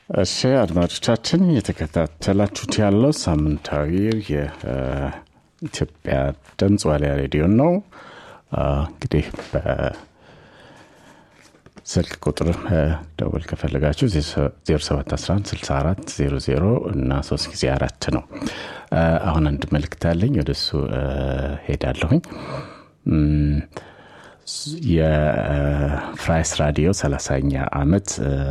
እሺ አድማጮቻችን እየተከታተላችሁት ያለው ሳምንታዊ የኢትዮጵያ ድምፅ ዋሊያ ሬዲዮ ነው። እንግዲህ በስልክ ቁጥር ደውል ከፈለጋችሁ 0711 64 እና 3 ጊዜ አራት ነው። አሁን አንድ መልእክት አለኝ፣ ወደሱ ሄዳለሁኝ። የፍራይስ ራዲዮ 30ኛ ዓመት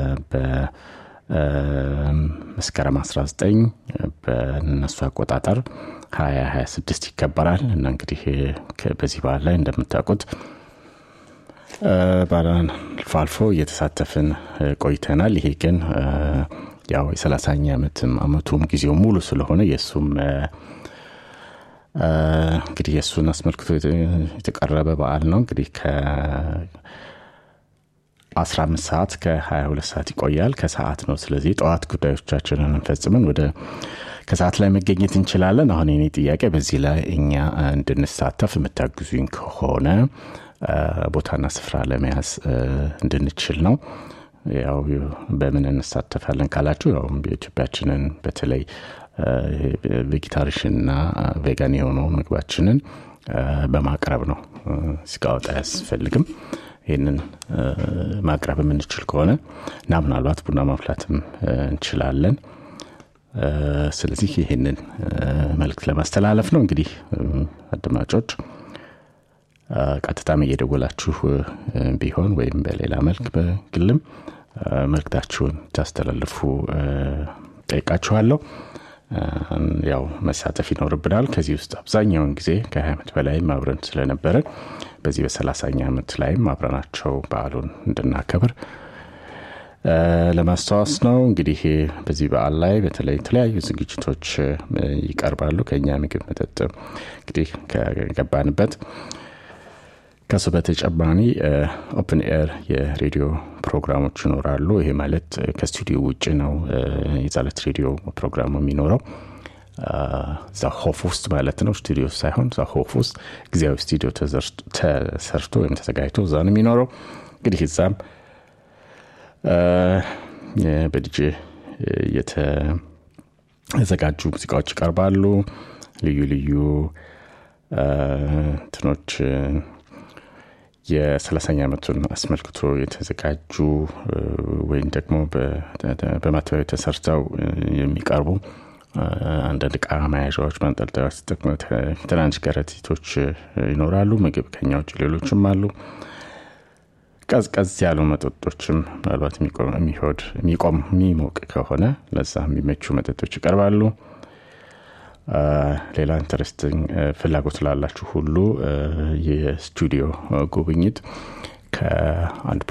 በመስከረም 19 በነሱ አቆጣጠር 2026 ይከበራል እና እንግዲህ በዚህ በዓል ላይ እንደምታውቁት አልፎ አልፎ እየተሳተፍን ቆይተናል። ይሄ ግን ያው የ30ኛ ዓመትም አመቱም ጊዜው ሙሉ ስለሆነ የእሱም እንግዲህ የእሱን አስመልክቶ የተቀረበ በዓል ነው። እንግዲህ ከ15 ሰዓት ከ22 ሰዓት ይቆያል። ከሰዓት ነው። ስለዚህ ጠዋት ጉዳዮቻችንን እንፈጽምን ወደ ከሰዓት ላይ መገኘት እንችላለን። አሁን የኔ ጥያቄ በዚህ ላይ እኛ እንድንሳተፍ የምታግዙኝ ከሆነ ቦታና ስፍራ ለመያዝ እንድንችል ነው። ያው በምን እንሳተፋለን ካላችሁ ያው የኢትዮጵያችንን በተለይ ቬጌታሪሽንና ቬጋን የሆነው ምግባችንን በማቅረብ ነው። ስጋወጣ አያስፈልግም። ይህንን ማቅረብ የምንችል ከሆነ እና ምናልባት ቡና ማፍላትም እንችላለን። ስለዚህ ይህንን መልእክት ለማስተላለፍ ነው። እንግዲህ አድማጮች ቀጥታም እየደወላችሁ ቢሆን ወይም በሌላ መልክ በግልም መልእክታችሁን ታስተላልፉ ጠይቃችኋለሁ። ያው መሳተፍ ይኖርብናል። ከዚህ ውስጥ አብዛኛውን ጊዜ ከ20 ዓመት በላይም አብረን ስለነበረን በዚህ በሰላሳኛ ዓመት ላይም አብረናቸው በዓሉን እንድናከብር ለማስታወስ ነው። እንግዲህ በዚህ በዓል ላይ በተለይ የተለያዩ ዝግጅቶች ይቀርባሉ። ከኛ ምግብ፣ መጠጥ እንግዲህ ከገባንበት ከሱ በተጨማሪ ኦፕን ኤር የሬዲዮ ፕሮግራሞች ይኖራሉ። ይሄ ማለት ከስቱዲዮ ውጭ ነው የዛለት ሬዲዮ ፕሮግራሙ የሚኖረው እዛ ሆፍ ውስጥ ማለት ነው። ስቱዲዮ ሳይሆን እዛ ሆፍ ውስጥ ጊዜያዊ ስቱዲዮ ተሰርቶ ወይም ተዘጋጅቶ እዛ ነው የሚኖረው። እንግዲህ እዛም በዲጄ የተዘጋጁ ሙዚቃዎች ይቀርባሉ። ልዩ ልዩ እንትኖች የሰላሳኛ ዓመቱን አስመልክቶ የተዘጋጁ ወይም ደግሞ በማተባበያ ተሰርተው የሚቀርቡ አንዳንድ እቃ መያዣዎች፣ ማንጠልጠያዎች፣ ትናንሽ ከረጢቶች ይኖራሉ። ምግብ ከኛ ውጭ ሌሎችም አሉ። ቀዝቀዝ ያሉ መጠጦችም ምናልባት የሚሆድ የሚቆም የሚሞቅ ከሆነ ለዛ የሚመቹ መጠጦች ይቀርባሉ። ሌላ ኢንተረስቲንግ ፍላጎት ላላችሁ ሁሉ የስቱዲዮ ጉብኝት ከአንድ